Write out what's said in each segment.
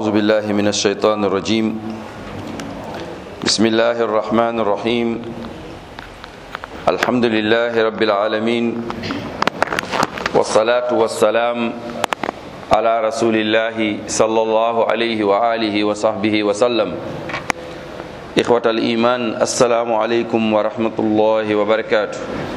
أعوذ بالله من الشيطان الرجيم بسم الله الرحمن الرحيم الحمد لله رب العالمين والصلاة والسلام على رسول الله صلى الله عليه وآله وصحبه وسلم إخوة الإيمان السلام عليكم ورحمة الله وبركاته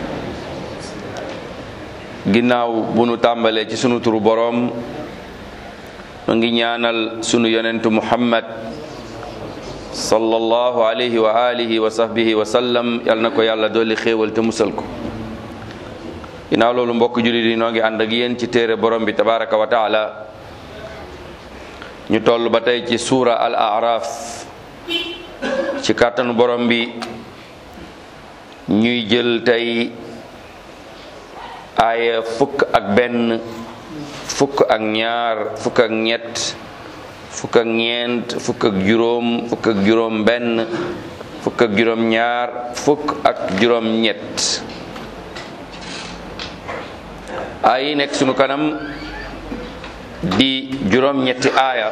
ginnaaw bu nu tàmbalee ci sunu turu boroom ma ngi ñaanal sunu yonentu muhammad sallallahu alayhi wa alihi wa sahbihi wa sallam yal na ko yàlla dolli xéewal te musal ko ginnaaw loolu mbokk jullit yi noo ngi ànd ak yéen ci téere borom bi tabaraka wa taala ñu toll ba tey ci suura al araf ci kàttanu borom bi ñuy jël tey aaya fukk ak benn fukk ak ñaar fukk ak ñett fukk ak ñeent fukk ak juróom fukk ak juróom benn fukk ak juróom ñaar fukk ak juróom ñett aaya yi nekk sunu kanam di juróom ñetti aaya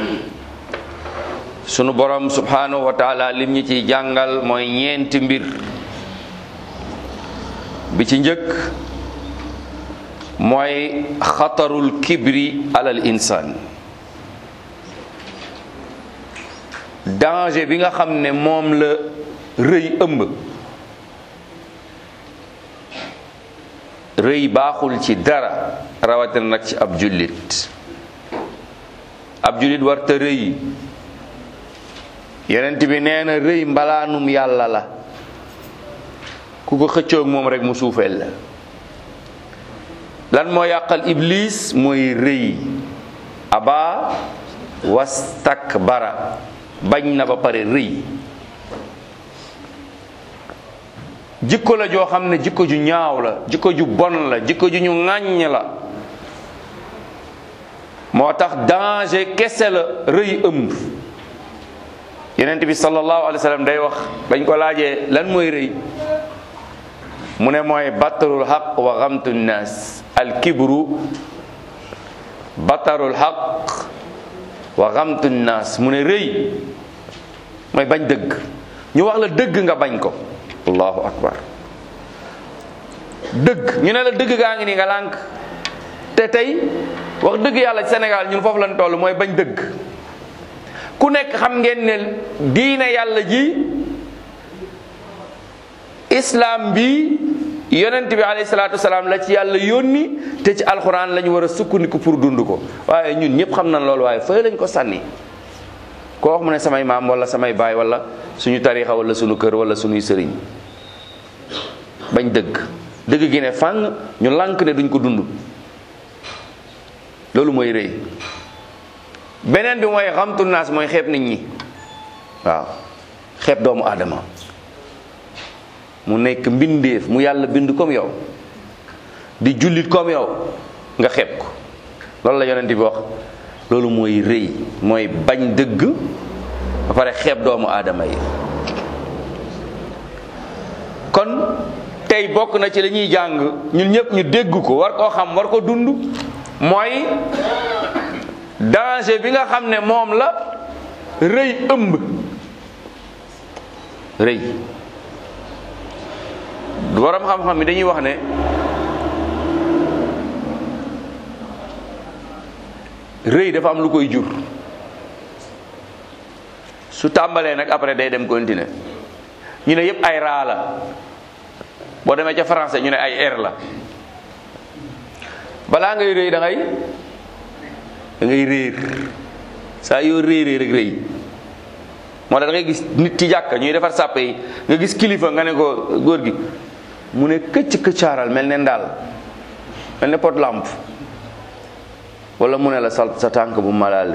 sunu borom subhanahu wa taala lim ñi ciy jàngal mooy ñeenti mbir bi ci njëkk mooy xatarul kibri alal insaan danger bi nga xam ne moom la rëy ëmb rëy baaxul ci dara rawatina nag ci ab jullit ab jullit warta rëy yonent bi nee na rëy mbalaanum yàlla la ku ko xëccoog moom rek mu suufeel la lan moo yàqal iblis mooy rëy aba wastakbara bañ na ba pare rëy jikko la joo xam ne jikko ju ñaaw la jikko ju bon la jikko ju ñu ŋàññ la moo tax danger kese la rëy ëmb yenent bi sallallahu alayhi wa sallam day wax bañ ko laajee lan mooy rëy mu ne mooy batarul xaq wa xamtu nnaas alkibru batarul xaq wa xamtu nnaas mu ne rëy mooy bañ dëgg ñu wax la dëgg nga bañ ko allahu akbar dëgg ñu ne la dëgg gaa ngi nii nga lànk te tey wax dëgg yàlla ci Sénégal ñun foofu lañ toll mooy bañ dëgg ku nekk xam ngeen ne diine yàlla ji islam bi yonent bi alayhi salaatu wasalaam la ci yàlla yónni te ci alxuraan la ñu war a sukkandiku pour dund ko waaye ñun ñëpp xam nañ loolu waaye fëy lañ ko sànni koo wax mu ne samay maam wala samay baay wala suñu tarixa wala suñu kër wala suñuy sëriñ bañ dëgg dëgg gi ne fàng ñu lànk ne duñ ko dund loolu mooy rëy beneen bi mooy xamtu naas mooy xeeb nit ñi waaw xeeb doomu aadama mu nekk mbindeef mu yàlla bind comme yow di jullit comme yow nga xeeb ko loolu la yonent bi wax loolu mooy rëy mooy bañ dëgg ba pare xeeb doomu aadama yi kon tey bokk na ci la ñuy jàng ñun ñëpp ñu dégg ko war koo xam war ko dund mooy danger bi nga xam ne moom la rëy ëmb rëy borom xam-xam yi dañuy wax ne rëy dafa am lu koy jur su tàmbalee nag après day dem continuer ñu ne yépp ay raa la boo demee ca français ñu ne ay r la balaa ngay rëy da ngay da ngay réer saa yoo réeree rek rëy moo tax da ngay gis nit ci jàkka ñuy defar sàppe yi nga gis kilifa nga ne ko góor gi mu ne këcc këccaaral mel ne ndaal mel ne pot lampe wala mu ne la sa sa tànk bu malaale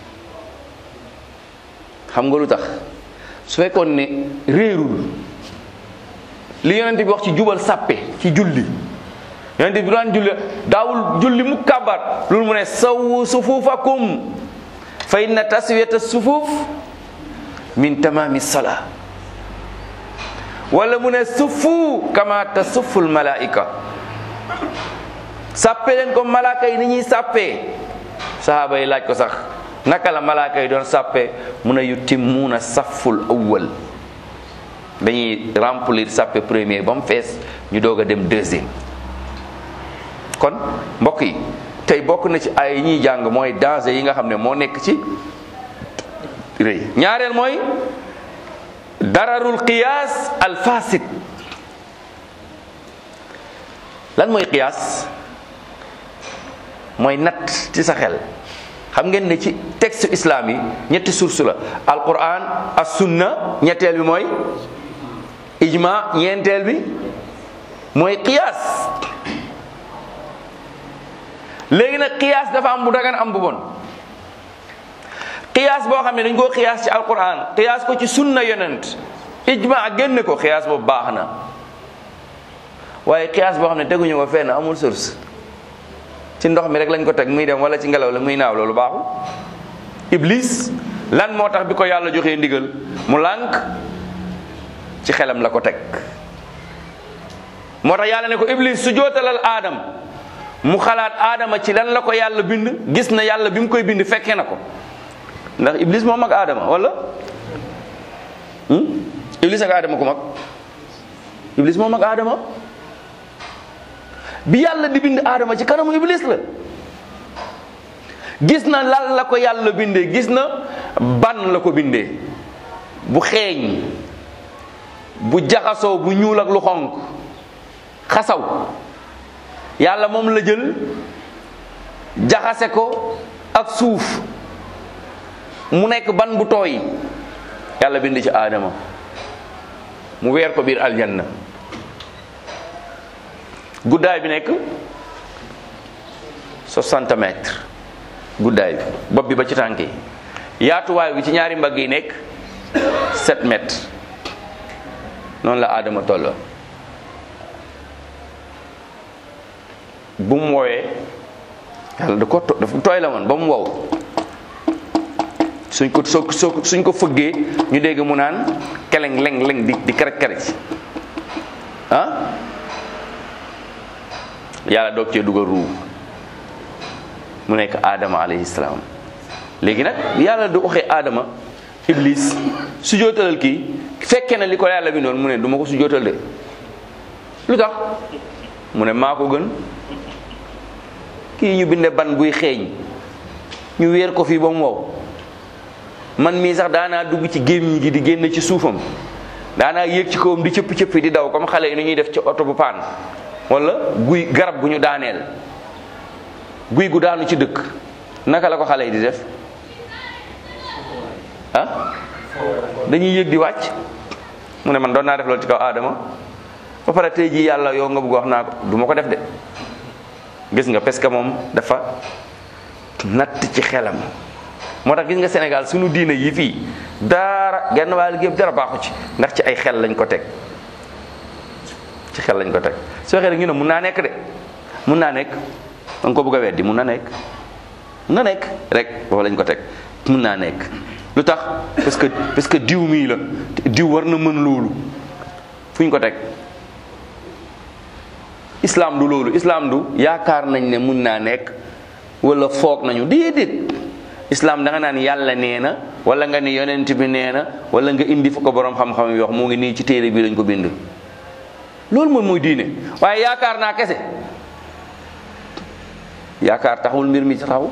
xam nga lu tax su fekkoon ne réerul li yonent bi wax ci jubal sàppe ci julli yonent bi daan julli daawul julli mu kàbbar loolu mu ne sawu sufuufakum fa inna taswiyata sufuuf min tamami salaa wala mu ne sufu kama tasuful malaika sàppe leen ko malaaka yi ni ñuy sàppee sahaaba yi laaj ko sax naka la malaaka yi doon sàppe mun a yutimmuuna saful awwal dañuy remplir sàppe premier ba mu fees ñu doog a dem deuxième kon mbokk yi tey bokk na ci ay ñuy jàng mooy danger yi nga xam ne moo nekk ci rëy ñaareel mooy dararul qiyaas al fasid lan mooy qiyaas mooy natt ci sa xel xam ngeen ne ci texte islam yi ñetti source la alquran as sunna ñetteel bi mooy ijma ñeenteel bi mooy qiyaas léegi nag qiyaas dafa am bu dagan am bu bon qiyaas boo xam ne dañ koo qiyaas ci alquran qiyaas ko ci sunna yonent ijma génne ko qiyaas boobu baax na waaye qiyaas boo xam ne teguñu ko fenn amul source ci ndox mi rek lañ ko teg muy dem wala ci ngelaw la muy naaw loolu baaxul iblis lan moo tax bi ko yàlla joxee ndigal mu lànk ci xelam la ko teg moo tax yàlla ne ko iblis su jootalal aadam mu xalaat aadama ci lan la ko yàlla bind gis na yàlla bi mu koy bind fekkee na ko ndax iblis moo mag aadama wala iblis ak aadama ku mag iblis moo mag aadama bi yàlla di bind aadama ci kanamu iblis la gis na lan la ko yàlla bindee gis na ban la ko bindee bu xeeñ bu jaxasoo bu ñuul ak lu xonk xasaw yàlla moom la jël jaxase ko ak suuf mu nekk ban bu tooy yàlla bind ci aadama mu weer ko biir aljanna guddaay bi nekk 60 mètres guddaay bi bopp bi ba ci tànk yi yaatuwaay bi ci ñaari mbagg yi nekk 7 mètres noonu la aadama tolloo bu mu woowee yàlla da ko to dafa tooy la woon ba mu wow suñ ko soo soo suñ ko fëggee ñu dégg mu naan keleng leng leng di di karaj karaj ah yàlla doog cee dugal ruu mu nekk aadama alayhi salaam léegi nag yàlla du waxee aadama iblis su jootalal kii fekkee na li ko yàlla bi noonu mu ne du ma ko su jootal de lu tax mu ne maa ko gën kii ñu binde ban buy xeeñ ñu weer ko fii ba mu wow man mii sax daanaa dugg ci gémmiñ gi di génn ci suufam daanaa yéeg ci kawam di cëpp cëppi di daw comme xale yi ni ñuy def ci oto bu paan wala guy garab gu ñu daaneel guy gu daanu ci dëkk naka la ko xale yi di def ah dañuy yéeg di wàcc mu ne man doon naa def loolu ci kaw aadama ba pare tey jii yàlla yow nga bëgg wax naa ko du ma ko def de gis nga parce que moom dafa natt ci xelam moo tax gis nga Sénégal suñu diine yi fii dara genn wàll gi yëpp dara baaxu ci ndax ci ay xel lañ ko teg ci xel lañ ko teg soo waxee rek ñu ne mun naa nekk de mun naa nekk da nga ko bëgg a weddi mun na nekk mun na nekk rek foofu lañ ko teg mun naa nekk lu tax parce que parce que diw mii la diw war na mën loolu fu ñu ko teg islam du loolu islam du yaakaar nañ ne mun naa nekk wala foog nañu déedéet islam da nga naan yàlla nee na wala nga ni yonent bi nee na wala nga indi fa ko borom xam-xam yi wax mu ngi nii ci téere bi lañ ko bind loolu moom mooy diine waaye yaakaar naa kese yaakaar taxul mbir mi ci taxaw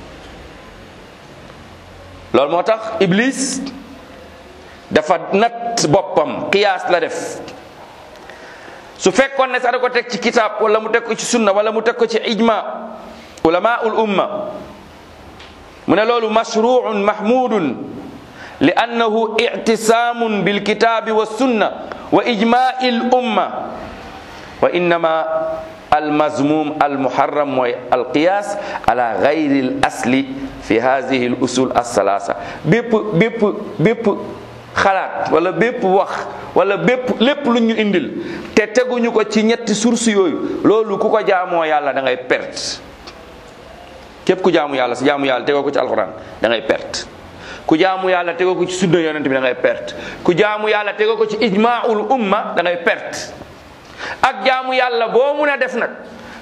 loolu moo tax iblis dafa natt boppam qiyaas la def su fekkoon ne sax da ko teg ci kitaab wala mu teg ko ci sunna wala mu teg ko ci ijma ulamaul umma mu ne loolu mashruun mahmudun li annahu ictisaamun bilkitaabi wa sunna wa ijmaai l umma wa innama almazmum almuharram mooy alqiyas ala gayri l asli fi hadihi l usul alsalasa bépp bépp bépp xalaat wala bépp wax wala bépp lépp lu ñu indil te teguñu ko ci ñetti source yooyu loolu ku ko jaamoo yàlla da ngay perte képp ku jaamu yàlla si jaamu yàlla tegoo ko ci alxuraan da ngay perte ku jaamu yàlla tegoo ko ci sunna yonent bi da ngay perte ku jaamu yàlla tegoo ko ci ijmaul umma da ngay perte ak jaamu yàlla boo mun a def nag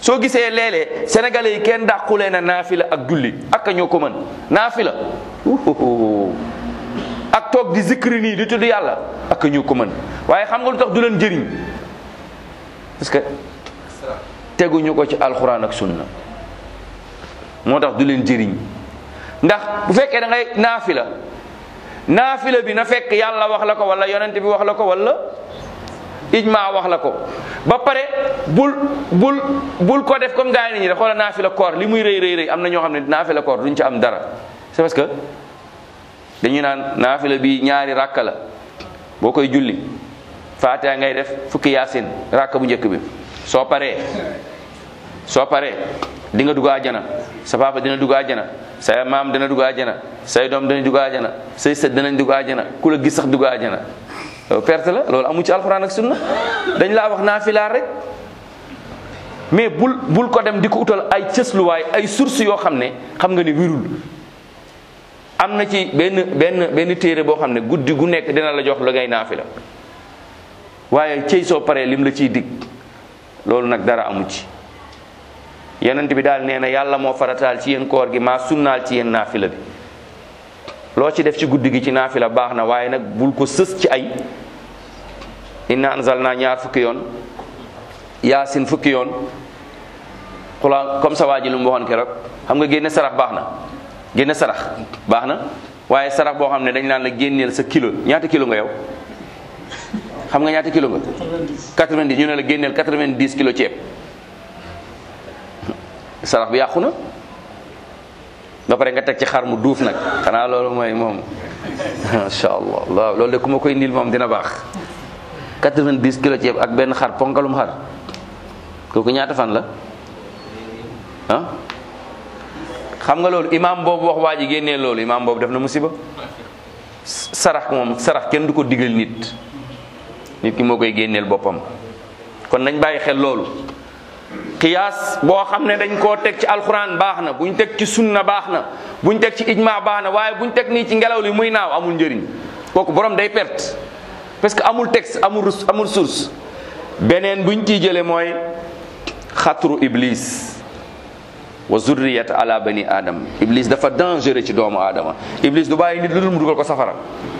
soo gisee léeg-léeg sénégalais yi kenn dàqulee na naafila ak julli ak ñoo ko mën naafila uhuhu. ak toog di zikri nii di tudd yàlla ak ñu ko mën waaye xam nga lu tax du leen jëriñ parce que teguñu ko ci alxuraan ak sunna moo tax du leen jëriñ ndax bu fekkee da ngay naafila naafila bi na fekk yàlla wax la ko wala yonent bi wax la ko wala ijma wax la ko ba pare bul bul bul ko def comme gars yi nit ñi def xoola naafila koor li muy rëy rëy rëy am na ñoo xam ne naafila koor duñ ci am dara c'est parce que dañu naan naafila bi ñaari ràkka la boo koy julli faatiha ngay def fukki yaasin ràkka bu njëkk bi soo paree soo paree di nga dugg àjjana sa papa dina dugg àjjana say maam dina dugg àjjana say doom dina dugg àjjana say sët dinañ dugg àjjana ku la gis sax dugg àjjana perte la loolu amu ci alxuraan ak sunna dañ laa wax naafilaar rek mais bul bul ko dem di ko utal ay cësluwaay ay source yoo xam ne xam nga ni wirul am na ci benn benn benn téere boo xam ne guddi gu nekk dina la jox la ngay naafila waaye cëy soo paree lim la ciy dig loolu nag dara amu ci yonent bi daal nee na yàlla moo farataal ci yéen koor gi maa sunnaal ci yéen naafila bi loo ci def ci guddi gi ci naafila baax na waaye nag bul ko sës ci ay inna anzalna ñaar fukki yoon yaasin fukki yoon xula comme ça waa ji lu mu waxoon keroog xam nga génne sarax baax na génne sarax baax na waaye sarax boo xam ne dañ naan la génneel sa kilo ñaata kilo nga yow xam nga ñaata kilo nga 90 ñu ne la génneel 90 kilo ceeb sarax bi yàqu na ba pare nga teg ci xar mu duuf nag xanaa loolu mooy moom macha allah waaw loolu de ku ma koy niil moom dina baax 90 kilo ceeb ak benn xar ponkalum xar kooku ñaata fan la ah xam nga loolu imaam boobu wax waa ji génnee loolu imaam boobu def na musiba sarax moom sarax kenn du ko digal nit nit ki moo koy génneel boppam kon nañ bàyyi xel loolu qiyaas boo xam ne dañ koo teg ci alquran baax na buñ teg ci sunna baax na buñ teg ci ijma baax na waaye buñ teg nii ci ngelaw li muy naaw amul njëriñ kooku borom day perte parce que amul texte amul amul source beneen buñ ciy jële mooy xatru iblis wa zurriyat ala bani adam iblis dafa dangereux ci doomu aadama iblis du bàyyi nit lu dul mu dugal ko safara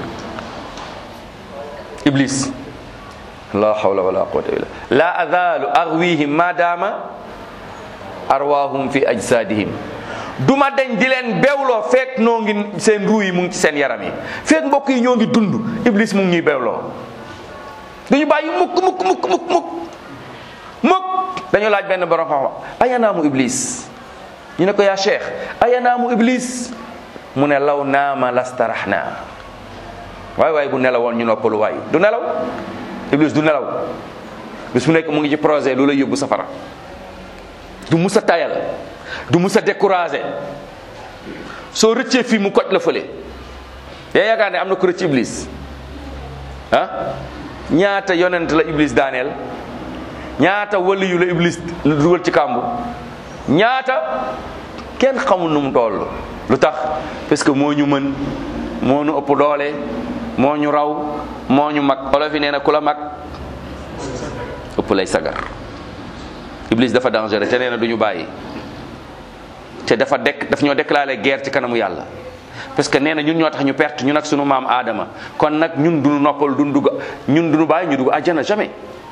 iblis la hawla wala quwwata illa la azalu arwihim madama arwahum fi ajsadihim duma dañ di leen bewloo fekk noo ngi seen ruu yi mu ngi ci seen yaram yi fekk mbokk yi ñoo ngi dund iblis mu ngi ñuy bewloo duñu bàyyi mukk mukk mukk mukk mukk mukk dañu laaj benn borom xam ayanaamu iblis ñu ne ko yaa cheikh ayanaamu iblis mu ne law naama lastaraxna waay waay bu nelawoon ñu noppalu waay du nelaw iblis du nelaw bis mu nekk mu ngi ci projet lu lay yóbbu safara du mus a tayal du mus a découragé soo rëccee fii mu koj la fële yaa yaakaar ne am na ko rëcc iblis ah ñaata yonent la iblis daaneel ñaata waliyu la iblis la dugal ci kàmbu ñaata kenn xamul nu mu toll lu tax parce que moo ñu mën moo ñu ëpp doole moo ñu raw moo ñu mag olof yi nee na ku la mag ëpp lay sagar iblis dafa dangereux te nee na du ñu bàyyi te dafa dekk daf ñoo déclaré guerre ci kanamu yàlla parce que nee na ñun ñoo tax ñu perte ñun ak sunu maam aadama kon nag ñun duñu noppal duñu dugg ñun duñu bàyyi ñu dugg àjjana jamais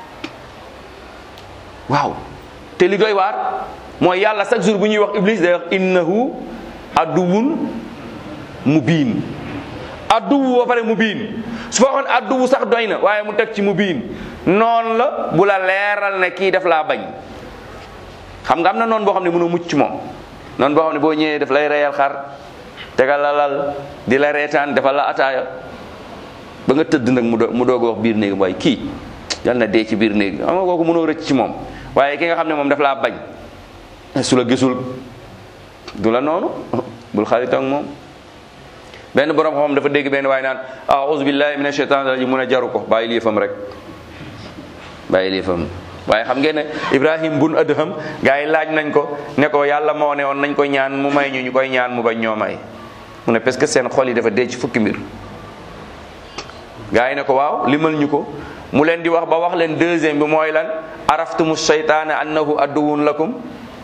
waaw te li doy waar mooy yàlla chaque jour bu ñuy wax iblis day wax innahu aduwun mubiin adduwu ba pare mubiin su fa waxoon adduwu sax doy na waaye mu teg ci mubiin noonu la bu la leeral ne kii def laa bañ xam nga am na noonu boo xam ne mënoo mucc ci moom noonu boo xam ne boo ñëwee daf lay reyal xar tegal la lal di la reetaan defal la ataaya ba nga tëdd nag mu do mu doog a wax biir néeg waaye kii yal na dee ci biir néeg xam nga kooku mënoo rëcc ci moom waaye ki nga xam ne moom daf laa bañ su la gisul du la noonu bul xarit ak moom benn borom xam dafa dégg benn waaye naan a'udhu billahi minash shaitanir rajim mun a jaru ko bàyyi lii fam rek bàyyi lii fam waaye xam ngeen ne Ibrahim bun Adham gaa yi laaj nañ ko ne ko yàlla moo ne woon nañ ko ñaan mu may ñu ñu koy ñaan mu bañ ñoo may mu ne parce que seen xol yi dafa dee ci fukki mbir gaa yi ne ko waaw limal ñu ko mu leen di wax ba wax leen deuxième bi mooy lan araftumu seytaane annahu adduwun lakum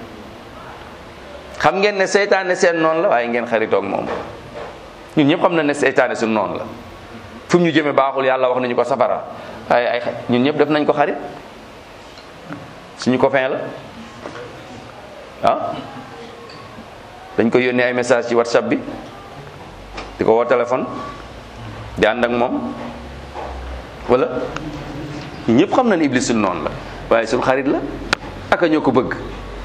xam ngeen ne seytaane seen noonu la waaye ngeen xaritoog moom ñun ñëpp xam na ne seytaane suñu noonu la fu mu ñu jëme baaxul yàlla wax nañu ko safara waaye ay ñun ñëpp def nañ ko xarit suñu copain la ah dañ ko yónnee ay message ci whatsapp bi di ko woo téléphone di ànd ak moom wala ñëpp xam na ne iblis suñu noonu la waaye suñu xarit la aka ñoo ko bëgg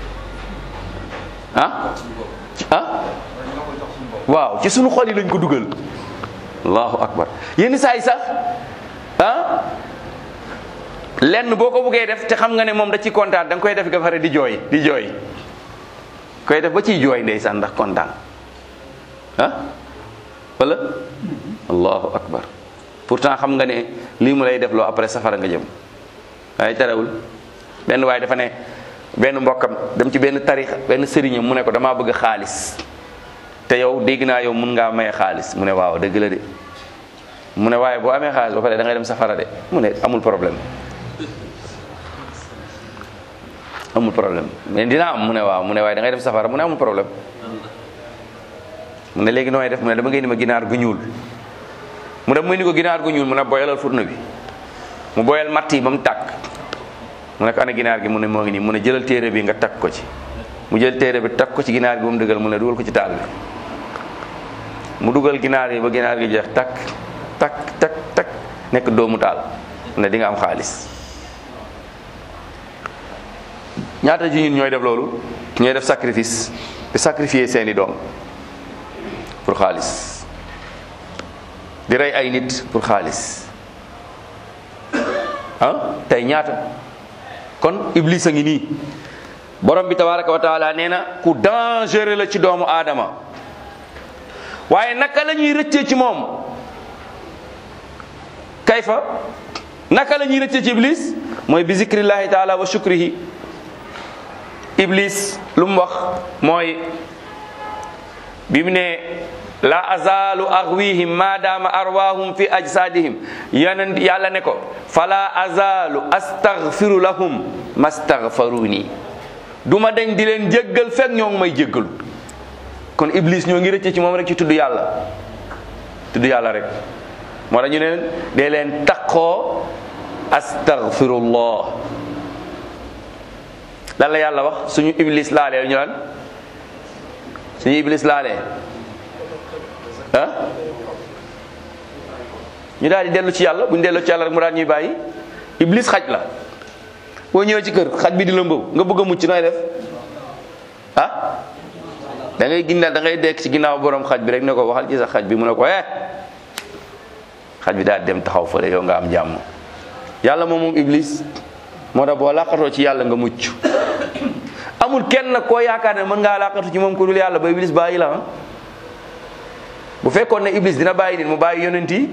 ah ah waaw ci suñu xol yi lañ ko dugal allahu akbar yenn saa yi sax ah lenn boo ko buggee def te xam nga ne moom da ci kontaan da nga koy def nga pare di jooy di jooy koy def ba ciy jooy ndeysaan ndax kontaan ah wala allahu akbar pourtant xam nga ne lii mu lay def loo après safara nga jëm waaye terewul benn waaye dafa ne benn mbokkam dem ci benn tarix benn sëriñam mu ne ko damaa bëgg xaalis te yow dégg naa yow mun ngaa maye xaalis mu ne waaw dëgg la de mu ne waaye boo amee xaalis ba pare da ngay dem safara de mu ne amul problème amul problème mais dina am mu ne waaw mu ne waaye da ngay dem safara mu ne amul problème mu ne léegi nooy def mu ne dama ngay ni ma ginaar gu ñuul mu dem muy ni ko ginaar gu ñuul mu ne boyalal furna bi mu boyal matt yi ba mu tàkk mu ne ko ana ginaar gi mu ne moo ngi nii mu ne jëlal téere bi nga takk ko ci mu jël téere bi takk ko ci ginaar gi ba mu dëggal mu ne dugal ko ci taal bi mu dugal ginaar yi ba ginaar gi jeex takk takk takk takk nekk doomu taal mu ne di nga am xaalis ñaata ji ñun ñooy def loolu ñooy def sacrifice di sacrifier seeni doom pour xaalis di rey ay nit pour xaalis ah tey ñaata kon iblis a ngi nii borom bi tabaraka wa taala nee na ku dangereux la ci doomu aadama waaye naka la ñuy rëccee ci moom kayfa naka la ñuy rëccee ci iblis mooy bi zikrillahi taala wa shukrihi iblis lu mu wax mooy bi mu ne la azalu arwihim madama arwahum fi ajsadihim yeneen yàlla ne ko fala azalu astaghfiru lahum mastaghfaruni duma dañ di leen jéggal fekk ñoo ngi may jéggalu kon iblis ñoo ngi rëcce ci moom rek ci tudd yàlla tudd yàlla rek moo tax ñu ne dee leen taqoo astaghfirullah lan la yàlla wax suñu iblis laalee ñu lan suñu iblis laalee ah ñu daal di dellu ci yàlla bu ñu dellu ci yàlla rek mu daal ñuy bàyyi iblis xaj la boo ñëwee ci kër xaj bi di la mbaw nga bëgg a mucc nooy def ah da ngay ginnaaw da ngay dekk ci ginnaaw borom xaj bi rek ne ko waxal ci sa xaj bi mu ne ko eh xaj bi daal dem taxaw fële yow nga am jàmm yàlla moom moom iblis moo tax boo làqatoo ci yàlla nga mucc amul kenn nag koo yaakaar ne mën ngaa làqatu ci moom ku dul yàlla ba iblis bàyyi la ah bu fekkoon ne iblis dina bàyyi nit mu bàyyi yonent yi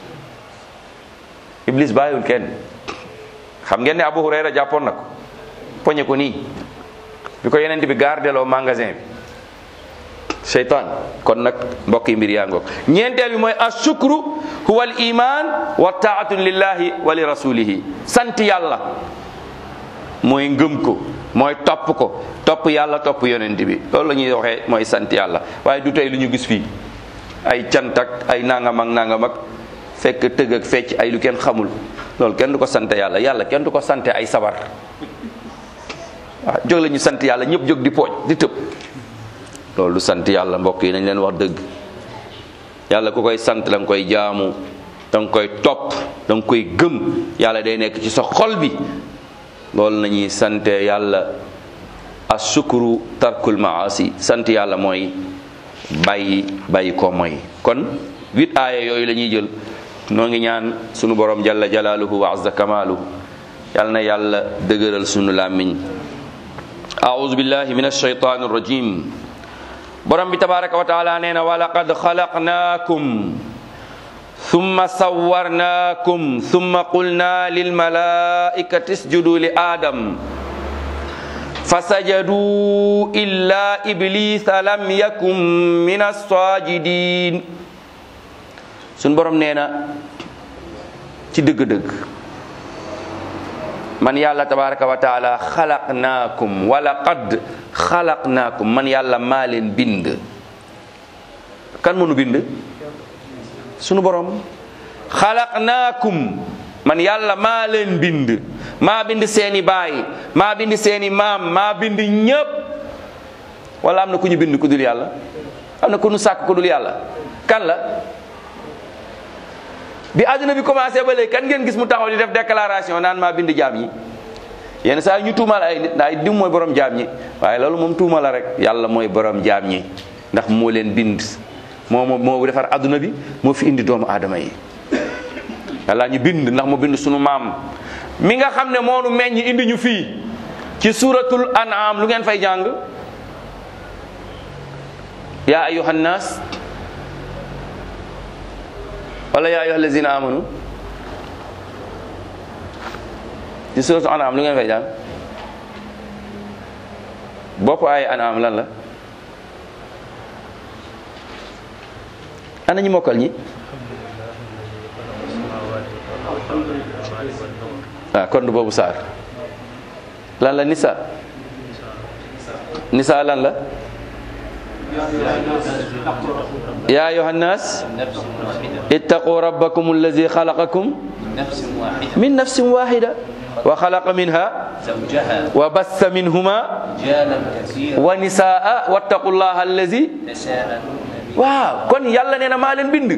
iblis bàyyiwul kenn xam ngeen ne Abu Hurayra jàppoon na ko poñe ko nii bi ko yonent bi gardeloo magasin bi seytaan kon nag mbokk yi mbir yaa ngoog ñeenteel bi mooy ashukru huwa al iman wa taatun lillahi wa li rasulihi sant yàlla mooy ngëm ko mooy topp ko topp yàlla topp yonent bi loolu la ñuy waxee mooy sant yàlla waaye du tey lu ñu gis fii ay cant ak ay nangam ak nangam ak fekk tëgg ak fecc ay lu kenn xamul loolu kenn du ko sant yàlla yàlla kenn du ko sante ay sabar waaw jóg la ñu sant yàlla ñëpp jóg di pooj di tëb loolu du sant yàlla mbokk yi nañ leen wax dëgg yàlla ku koy sant da nga koy jaamu da nga koy topp da nga koy gëm yàlla day nekk ci sa xol bi loolu nañuy sante yàlla asukuru tarkul maasi sant yàlla mooy bàyyi bàyyi ko mooy kon huit aaya yooyu la ñuy jël noo ngi ñaan sunu borom jalla jalaaluhu wa azza kamaaluhu yal na yàlla dëgëral sunu làmmiñ aouzu billahi min alshaytan arrajim borom bi tabaraka wa taala nee na wa laqad xalaqnaakum thumma sawwarnaakum thumma qulna lilmalaikati isjudu li aadam fasajadu illa iblisa lam yakun min alsajidin suñ borom nee na ci dëgg-dëgg man yàlla tabaraka wa taala xalaqnaakum wala qad xalaqnaakum man yàlla maa leen bind kan mënu bind sunu borom xalaqnaakum man yàlla maa leen bind maa bind seeni baay maa bind seeni maam maa bind ñépp wala am na ku ñu bind ku dul yàlla am na ku ñu sàkk ku dul yàlla kan la bi àdduna bi commencé ba léegi kan ngeen gis mu taxaw di def déclaration naan maa bind jaam ñi yenn saa yi ñu tuumal ay nit ndax diw mooy borom jaam ñi waaye loolu moom tuuma la rek yàlla mooy borom jaam ñi ndax moo leen bind moo moo moo defar àdduna bi moo fi indi doomu aadama yi yàlla ñu bind ndax mu bind sunu maam mi nga xam ne moo nu meññ indi ñu fii ci suratul an'am lu ngeen fay jàng yaa ayuha nnaas wala yaa ayuha allazina amanu ci suratul an'am lu ngeen fay jàng bopp ay an'am lan la ana ñu mokkal ñi ah kon du boobu saar lan la nisa nisa lan la ya ayuha nnas ittaqu rabbakum allazi xalaqakum min nafsin wahida wa xalaqa minha زوجها wa bassa minhuma رجالا كثيرا wa nisaa wattaqu llaha allazi تساءلون به waaw kon yàlla nee na maa leen bind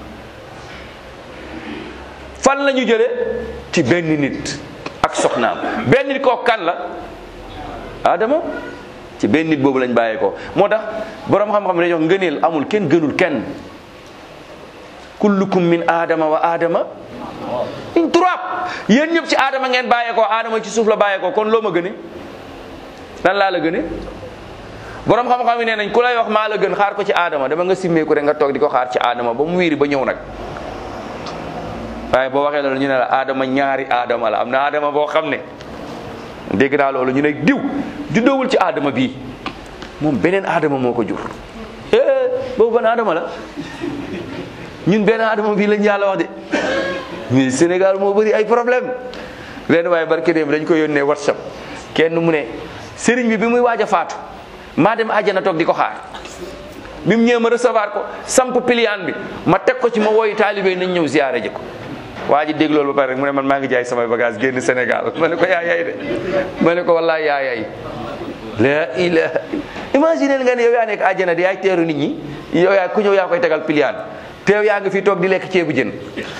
fan la ñu jële ci benn nit ak soxnaam benn nit koo kan la Adama ci benn nit boobu lañ bàyyee ko moo tax boroom xam-xam ne dañuy wax ngëneel amul kenn gënul kenn kullukum min Adama wa Adama in turab yéen ñëpp ci Adama ngeen bàyyee ko Adama ci suuf la bàyyee ko kon loo ma gëne lan laa la gëne borom xam-xam yi nee nañ ku lay wax maa la gën xaar ko ci aadama dama nga simmeeku rek nga toog di ko xaar ci aadama ba mu wiiri ba ñëw nag waaye boo waxee loolu ñu ne la aadama ñaari aadama la am na aadama boo xam ne dégg naa loolu ñu ne diw juddoowul ci aadama bii moom beneen aadama moo ko jur eh boobu ban aadama la ñun benn aadama bii lañ yàlla wax de mais Sénégal moo bëri ay problème leen waaye barke dem dañ ko yónnee WhatsApp kenn mu ne sëriñ bi bi muy waaj a faatu maa dem àjjana toog di ko xaar bi mu ñëwee ma recevoir ko samp piliyaan bi ma teg ko ci ma wooyu taalibe yi nañ ñëw ziyaare ji ko waa ji dégg loolu ba pare rek mu ne man maa ngi jaay samay bagage génn Sénégal ma ne ko yaa yay de ma ne ko wallaay yaa yay la ilaha imagine nga ne yow yaa nekk àjjana di yaay teeru nit ñi yow yaa ku ñëw yaa koy tegal piliyaan te yow yaa ngi fii toog di lekk ceebu jën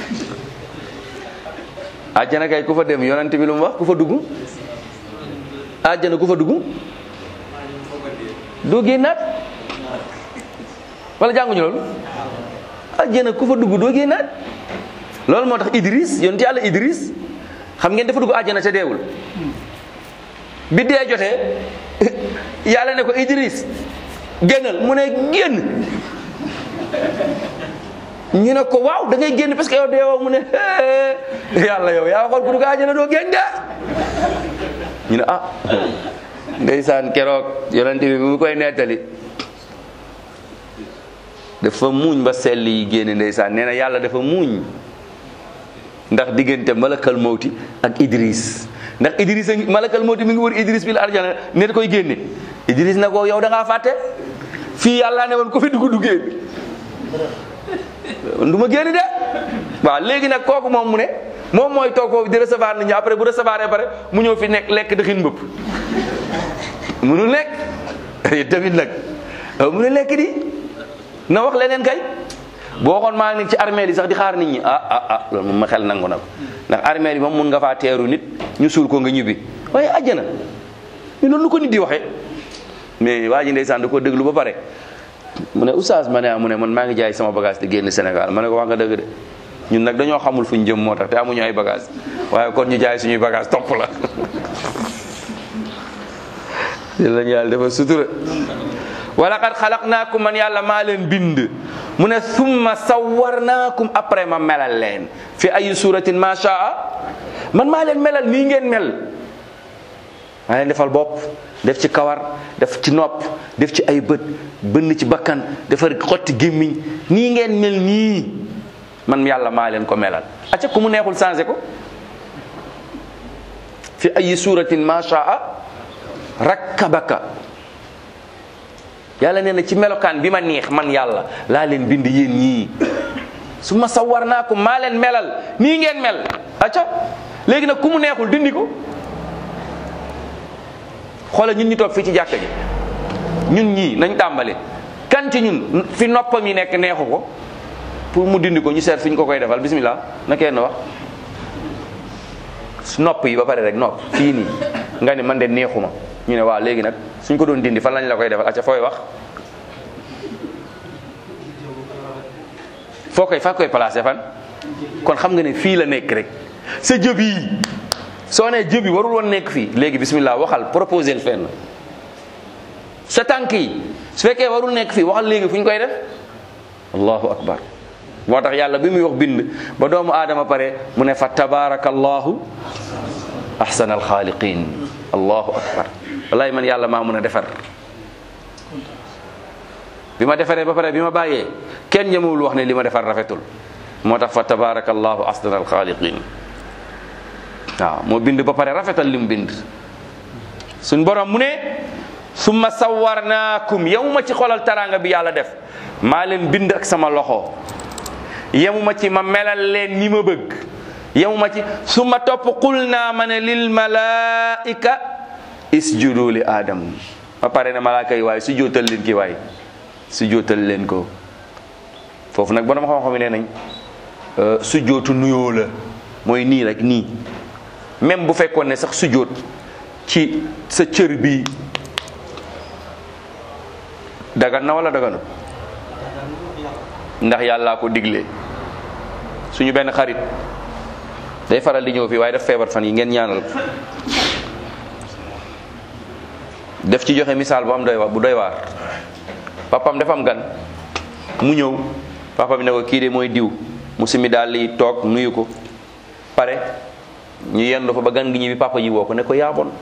àjjana kay ku fa dem yonante bi lu mu wax ku fa dugg àjjana ku fa dugg doo génnaat wala jànguñu loolu àjjana ku fa dugg doo génnaat loolu moo tax Idris yonent yàlla Idris xam ngeen dafa dugg àjjana te deewul bi dee jotee yàlla ne ko Idris génnal mu ne génn ñu ne ko waaw da ngay génn parce que yow deewoo mu ne hee yàlla yow yaa waxoon ku dugg àjjana doo génn de ñu ne ah ndeysaan keroog yonent bi mu koy nettali dafa muuñ ba sell yi génne ndeysaan nee na yàlla dafa muuñ ndax diggante malakal mawti ak Idris ndax Idris a ngi malakal mawti mi ngi wër Idris bi la arjana ne da koy génne Idris na ko yow da ngaa fàtte fii yàlla ne woon ko fi dugg duggee du ma génn de waaw léegi nag kooku moom mu ne moom mooy toog foofu di recevoir nit ñi après bu recevoir ba pare mu ñëw fi nekk lekk dëxin mbëpp munul lekk tamit nag munul lekk di na wax leneen kay boo xoon maa ngi nekk ci armée yi sax di xaar nit ñi ah ah ah loolu moom ma xel nangu na ko ndax armée yi moom mun nga faa teeru nit ñu suul ko nga ñibbi waaye àjjana mais loolu lu ko nit di waxee mais waa ji ndeysaan da ko déglu ba pare mu ne oustaz ma ne ah mu ne man maa ngi jaay sama bagage te génn Sénégal ma ne ko wax nga dëgg de ñun nag dañoo xamul fu ñu jëm moo tax te amuñu ay bagage waaye kon ñu jaay suñuy bagage topp la lañu yàlla dafa sutura wala qad xalaqnaakum man yàlla maa leen bind mu ne summa sawwarnaakum après ma melal leen fi ay suratin ma shaa man maa leen melal nii ngeen mel maa leen defal bopp def ci kawar def ci nopp def ci ay bët bënn ci bakkan defar xotti gémmiñ nii ngeen mel nii man yàlla maa leen ko melal acca ku mu neexul changé ko fi ayi suratin ma shaa rakkabaka yàlla nee na ci melokaan bi ma neex man yàlla laa leen bind yéen ñii su ma sawar naa ko maa leen melal nii ngeen mel acca léegi nag ku mu neexul dindi ko xoolal ñun ñu toog fii ci jàkka ji ñun ñii nañ tàmbali kan ci ñun fi noppam yi nekk neexu ko pour mu dindi ko ñu seet fi ñu ko koy defal bismillah na kenn wax nopp yi ba pare rek nopp fii nii nga ni man de neexuma ñu ne waaw léegi nag suñ ko doon dindi fan lañ la koy defal acca fooy wax foo koy fa koy placé fan kon xam nga ne fii la nekk rek sa jëb yi soo nee jëb yi warul woon nekk fii léegi bismillah waxal proposé fenn sa tànk yi su fekkee warul nekk fii waxal léegi fu ñu koy def allahu akbar moo tax yàlla bi muy wax bind ba doomu aadama pare mu ne fa tabarakallahu ahsanal xaaliqin allahu akbar wallahi man yàlla maa mun a defar bi ma defaree ba pare bi ma bàyyee kenn ñemewul wax ne li ma defar rafetul moo tax fa tabarakallahu ahsanal xaaliqin waaw moo bind ba pare rafetal li mu bind suñ borom mu ne summa sawarnaakum yow ma ci xolal taraanga bi yàlla def maa leen bind ak sama loxo yemuma ci ma melal leen ni ma bëgg yemuma ci su ma topp qul naa ma ne lil malaika isjudu li aadam ba pare ne malaaka yi waaye su jootal leen ki waay su jootal leen ko foofu nag borom xam-xam yi nee nañ su jootu nuyoo la mooy nii rek nii même bu fekkoon ne sax su joot ci sa cër bi dagan na wala daganu ndax yàllaa ko digle suñu benn xarit day faral di ñëw fii waaye daf feebar fan yi ngeen ñaanal ko def ci joxe misaal bu am doy wa bu doy waar papam dafa am gan mu ñëw papa bi ne ko kii de mooy diw mu simi daal li toog nuyu ko pare ñu yendu fa ba gan gi ñibbi papa ji woo ko ne ko yaa bon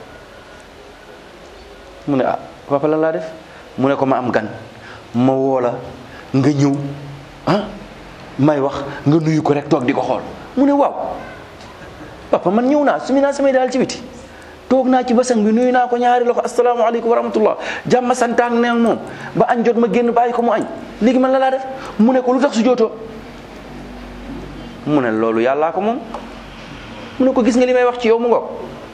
mu ne ah papa lan laa def mu ne ko ma am gan ma woo la nga ñëw ah may wax nga nuyu ko rek toog di ko xool mu ne waaw papa man ñëw naa sumi naa samay daal ci biti toog naa ci basang bi nuyu naa ko ñaari loxo asalaamaaleykum wa rahmatullah jàmm santaang neen moom ba añ jot ma génn bàyyi ko mu añ léegi man la laa def mu ne ko lu tax su jootoo mu ne loolu yàllaa ko moom mu ne ko gis nga li may wax ci yow mu ngoog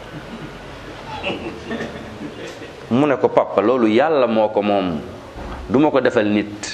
mu ne ko papa loolu yàlla moo ko moom du ma ko defal nit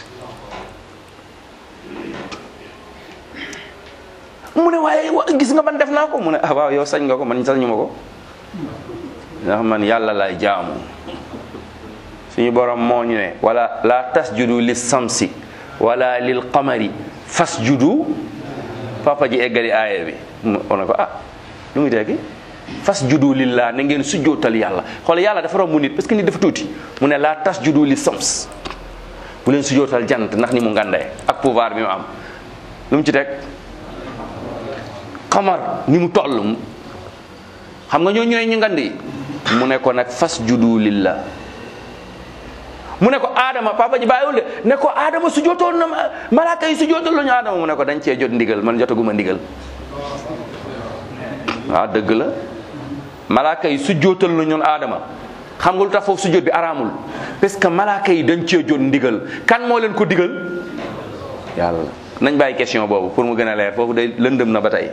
mu ne waaye gis nga man def naa ko mu ne ah waaw yow sañ nga ko man sañu ma ko ndax man yàlla lay jaamu suñu borom moo ñu ne wala la tasjudu lis samsi wala lil qamari fasjudu papa ji eggali aaya bi mu ne ko ah lu muy teggi fasjudu lillah na ngeen sujjootal yàlla xool yàlla dafa romb nit parce que nit dafa tuuti mu ne la tasjudu lis sams bu leen sujjootal jant ndax ni mu ngandee ak pouvoir bi mu am lu mu ci teg xamar ni mu toll xam nga ñoo ñooy ñu ngand yi mu ne ko nag fas judu lillah mu ne ko aadama papa ji bàyyiwul de ne ko aadama su jotoon na malaaka yi su jotoon la ñu aadama mu ne ko dañ cee jot ndigal man jotaguma ndigal waaw dëgg la malaaka yi su jootal la ñun aadama xam nga lu tax foofu su jot bi araamul parce que malaaka yi dañ cee jot ndigal kan moo leen ko digal yàlla nañ bàyyi question boobu pour mu gën a leer foofu day lëndëm na ba tey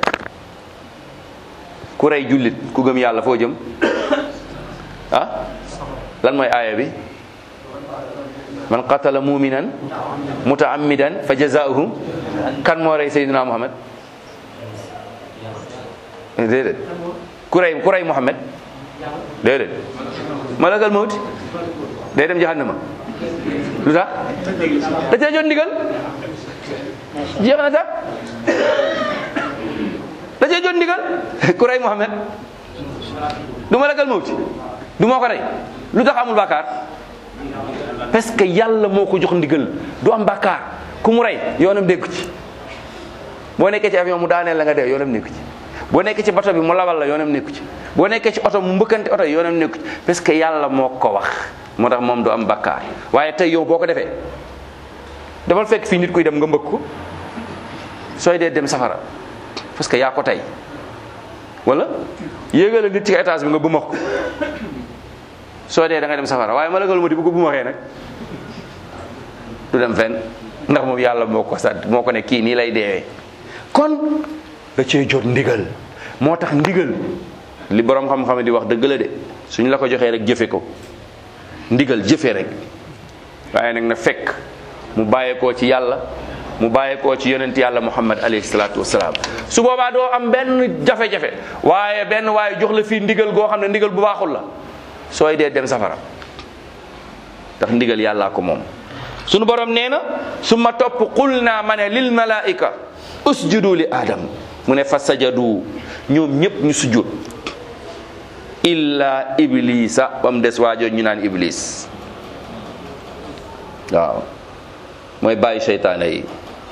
ku rey jullit ku gëm yàlla foo jëm ah lan mooy aaya bi man qatala muminan mutaammidan fa jazaohu kan moo rey sayyidina muhammad déedéet ku rey ku rey muhammad déedéet malakal mawti day dem jahannama lu tax da cee jot ndigal jeex na sax da cee jot ndigal ku rey muhammad du malakal mawti du moo ko rey lu tax amul bàkkaar parce que yàlla moo ko jox ndigal du am bàkkaar ku mu rey yoonam nekku ci boo nekkee ci avion mu daaneel la nga dee yoonam nekku ci boo nekkee ci bato bi mu lawal la yoonam nekku ci boo nekkee ci oto mu mbëkkante oto yoonam nekku ci parce que yàlla moo ko wax moo tax moom du am bàkkaar waaye tey yow boo ko defee damal fekk fii nit kuy dem nga mbëkk ko sooy dee dem safara parce que yaa ko tey wala yéegale nit ci étage bi nga bumax ko soo dee da nga dem safara waaye malakal mawti bu ko bumaxee nag du dem fenn ndax moom yàlla moo ko sant moo ko ne kii nii lay deewee kon da cee jot ndigal moo tax ndigal li borom xam-xam di wax dëgg la de suñ la ko joxee rek jëfe ko ndigal jëfe rek waaye nag na fekk mu bàyyeekoo ci yàlla mu bàyyeekoo ci yonent yàlla muhammad alayhi salaatu wasalaam su boobaa doo am benn jafe-jafe waaye benn waaye jox la fii ndigal goo xam ne ndigal bu baaxul la sooy dee dem safara ndax ndigal yàllaa ko moom sunu borom nee na su ma topp qul naa ma ne lil malaika usjudu li adam mu ne fa sajadu ñoom ñëpp ñu sujjóot illa iblisa ba mu des waajoo ñu naan iblis waaw mooy bàyyi seytaane yi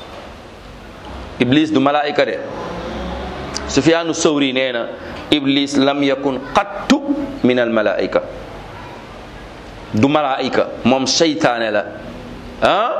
iblis du malaayika de sufyaanu sawri nee na iblis lam yakun qattu min al malaayika du malaayika moom seytaane la ah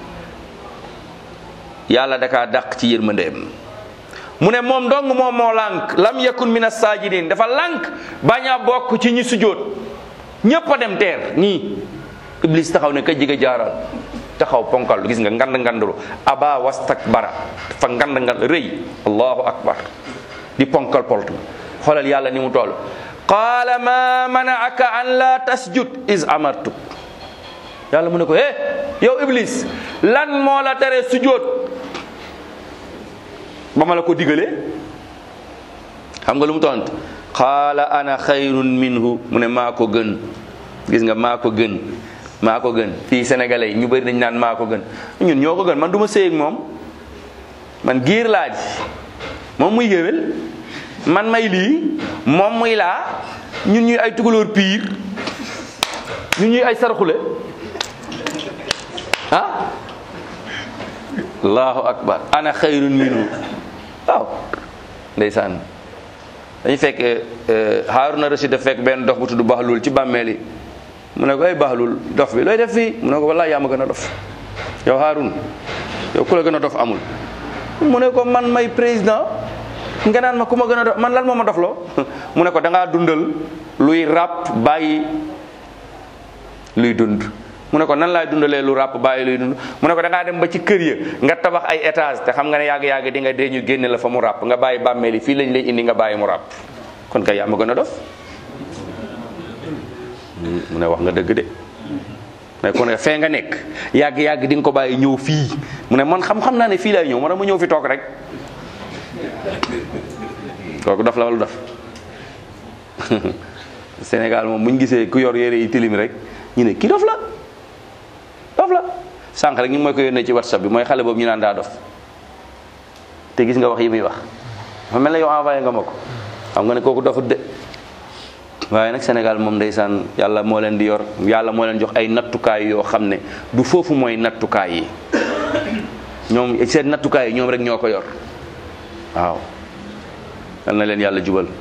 yàlla dakaa dàq ci yërmandeem mu ne moom dong moom moo lànk lam yakun min as-sajidin dafa lànk bañ a bokk ci ñi sujjóot ñépp a dem teer nii iblis taxaw ne ka jiga jaaral taxaw ponkal gis nga ngand ngandlu aba wastakbara dafa ngand ngand rëy allahu akbar di ponkal poltu xoolal yàlla ni mu toll qaala ma manaaka an la tasjud is amartu yàlla mu ne ko eh yow iblis lan moo la tere sujjóot ba ma la ko digalee xam nga lu mu tont qaala ana xayrun minhu mu ne maa ko gën gis nga maa ko gën maa ko gën fii sénégalais yi ñu bëri dañ naan maa ko gën ñun ñoo ko gën man du ma séy ak moom man giir laa ji moom muy géwél man may lii moom muy laa ñun ñuy ay tugalóor piir ñun ñuy ay sarxule ah allahu akbar ana xayrun minhu waaw ndeysaan dañu fekk Haaruna Rashid daf fekk benn dof bu tudd Bahlul ci bàmmeel yi mu ne ko ay Bahlul dof bi looy def fii mu ne ko wallaay yaa ma gën a dof yow Haarun yow ku la gën a dof amul mu ne ko man may président nga naan ma ku ma gën a dof man lan moo ma dofloo mu ne ko da ngaa dundal luy ràpp bàyyi luy dund mu ne ko nan laay dundalee lu ràpp bàyyi luy dund mu ne ko da ngaa dem ba ci kër ya nga tabax ay étage te xam nga ne yàgg-yàgg di nga dee ñu génne la fa mu ràpp nga bàyyi bàmmeel yi fii lañ lay indi nga bàyyi mu ràpp kon kay yaa ma gën a dof mu ne wax nga dëgg de mais kon fee nga nekk yàgg-yàgg di nga ko bàyyi ñëw fii mu ne man xam-xam naa ne fii laay ñëw man ma ñëw fi toog rek kooku dof la wala dof Sénégal moom bu ñu gisee ku yor yére yi tilim rek ñu ne kii dof la dof la sànq rek ñu mooy ko yónnee ci whatsapp bi mooy xale boobu ñu naan daa dof te gis nga wax yi muy wax dafa mel ne yow envoyé nga ma ko xam nga ne kooku dofut de waaye nag Sénégal moom ndeysaan yàlla moo leen di yor yàlla moo leen jox ay nattukaay yoo xam ne du foofu mooy nattukaay yi ñoom seen nattukaay yi ñoom rek ñoo ko yor waaw yal na leen yàlla jubal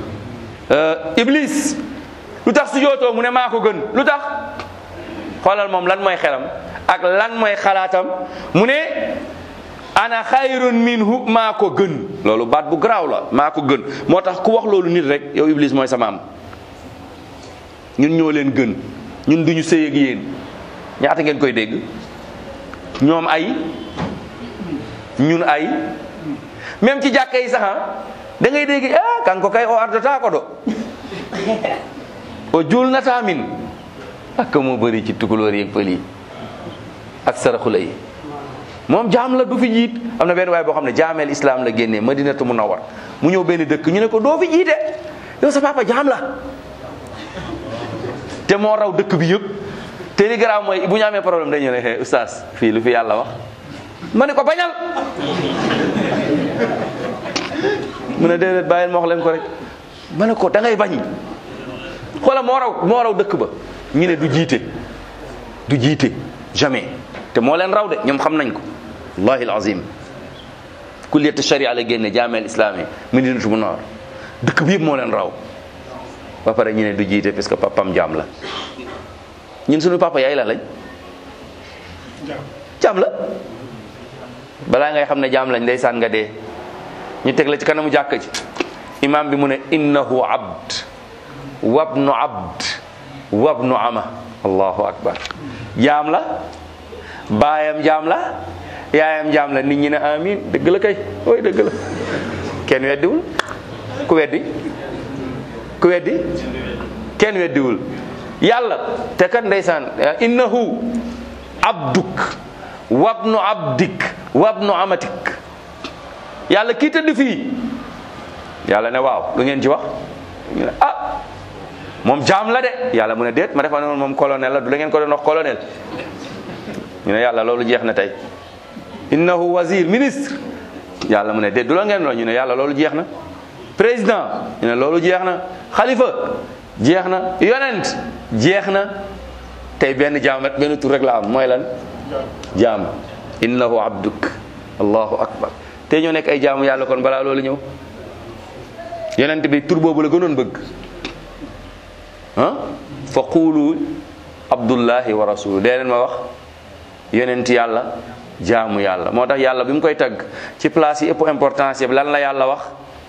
Iblis lu tax su jootoo mu ne maa ko gën lu tax xoolal moom lan mooy xelam ak lan mooy xalaatam mu ne ana xayrun minhu maa ko gën loolu baat bu garaaw la maa ko gën moo tax ku wax loolu nit rek yow Iblis mooy sama am ñun ñoo leen gën ñun duñu sëy ak yéen ñaata ngeen koy dégg ñoom ay ñun ay même ci jàkka yi sax da ngay dégg ah kan ko kay o ardata ko do o julnata min ak moo bëri ci tukulóor yeeg pël yi ak saraxula yi moom jaam la du fi jiit am na benn waay boo xam ne jaameel islam la génnee madinatu munawwar mu ñëw benn dëkk ñu ne ko doo fi jiite yow sa papa jaam la te moo raw dëkk bi yëpp te li garaaw mooy bu ñu amee problème dañu ne xee oustaz fii lu fi yàlla wax ma ne ko bañal mu ne déedéet bàyyil ma wax leen ko rek ma ne ko da ngay bañ xoola moo raw moo raw dëkk ba ñu ne du jiite du jiite jamais te moo leen raw de ñoom xam nañ ko wallahi alazim kulliyat sharia la génne jaameel islami Madinatu Munawwara dëkk bi yëpp moo leen raw ba pare ñu ne du jiite parce que papam jaam la ñun suñu papa yaay la lañ jaam la balaa ngay xam ne jaam lañ ndeysaan nga dee ñu teg la ci kanamu jàkk ji imam bi mu ne innahu abd wabnu abd wabnu ama allahu akbar jaam la baayam jaam la yaayam jaam la nit ñi ne amin dëgg la kay ooy dëgg la kenn weddiwul ku weddi ku weddi kenn weddiwul yàlla te kat ndeysaan innahu abduk wabnu abdik wabnu amatik yàlla kii tëdd fii yàlla ne waaw lu ngeen ci wax ñu ne ah moom jaam la de yàlla mu ne déet ma defa noonu moom colonel la du la ngeen ko doon wax colonel ñu ne yàlla loolu jeex na tey innahu wazir ministre yàlla mu ne déet du la ngeen ñu ne yàlla loolu jeex na président ñu ne loolu jeex na xalifa jeex na yonent jeex na tey benn jaam rek benn tur rek la am mooy lan jaam innahu abduk allahu akbar te ñoo nekk ay jaamu yàlla kon balaa loolu ñëw yonent bi tur boobu la gënoon bëgg ah fa quulu abdullahi wa rasulu dee leen ma wax yonent yàlla jaamu yàlla moo tax yàlla bi mu koy tagg ci place yi ëpp importance yëpp lan la yàlla wax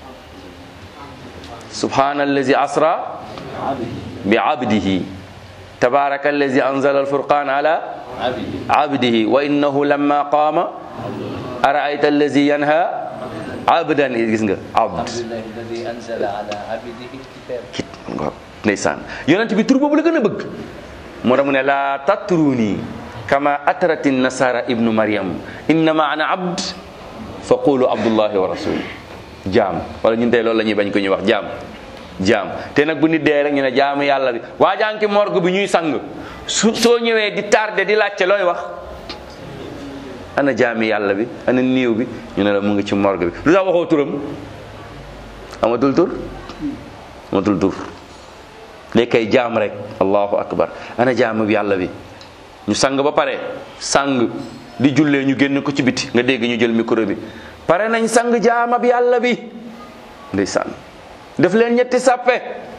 subhana allazi asra bi abdihi tabaraka allazi anzala alfurqan ala عبده abdihi wa innahu lamma qaama araayta allazi yanha abdan gis nga abd الحمد لله الذي أنزل على عبده الكتاب kit nga ndeysaan yonent bi tur boobu la gën a bëgg moo tax mu ne laa tatruni kama atrati nasara ibnu maryam innama ana abd fa qulu abdullahi wa rasul jaam wala ñun tey loolu la ñuy bañ ko ñuy wax jaam jaam te nag bu nit dee rek ñu ne jaamu yàlla bi waa jànki morgue bi ñuy sang su soo ñëwee di tardé di laajte looy wax ana jaami yàlla bi ana niiw bi ñu ne la mu ngi ci morgue bi lu tax waxoo turam amatul tur amatul tur léegi kay jaam rek allahu akbar ana jaam bi yàlla bi ñu sang ba pare sang di jullee ñu génn ko ci biti nga dégg ñu jël micro bi pare nañ sang jaamab yàlla bi ndeysaan def leen ñetti sàppe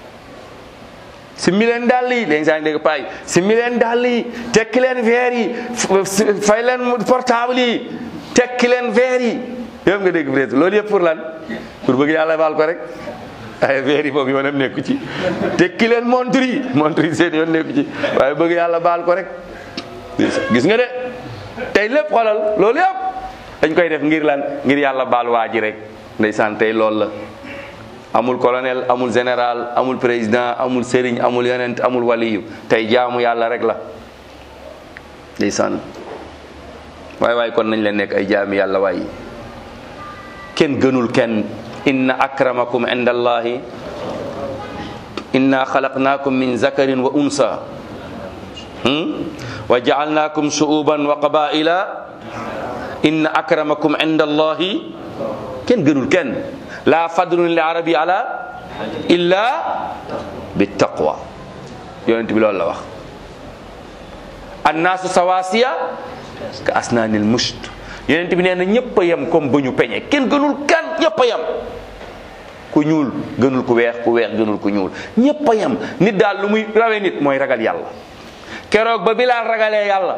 si mi leen dàll yi léegi saa ngi dégg paay si mi leen dàll yi tekki leen verre yi f- fay leen portable yi tekki leen verre yi yëpp nga dégg peut loolu yëpp pour lan pour bëgg yàlla baal ko rek ay verre yi boobu yoonam nekku ci tekki leen montre yi montre yi seen yoon nekku ci waaye bëgg yàlla baal ko rek gis nga de tey lépp xoolal loolu yëpp dañ koy def ngir lan ngir yàlla baal waa ji rek ndeysaan tey loolu la amul colonel amul général amul président amul sëriñ amul yonent amul waliyu tey jaamu yàlla rek la ndeysaan waay waay kon nañ leen nekk ay jaami yàlla waay kenn gënul kenn inna akramakum inda allahi inna xalaqnaakum min zakarin wa unsa hmm? wa jaalnaakum shu'uban wa qabaila inna akramakum inda allahi kenn gënul kenn la fadlun li arabi ala illa bi taqwa yonent bi loolu la wax annaasu sawasiya ka asnaanil musht yonent bi nee na ñëpp a yem comme ba ñu peñe kenn gënul kenn ñëpp a yem ku ñuul gënul ku weex ku weex gënul ku ñuul ñëpp a yem nit daal lu muy rawee nit mooy ragal yàlla keroog ba Bilaal ragalee yàlla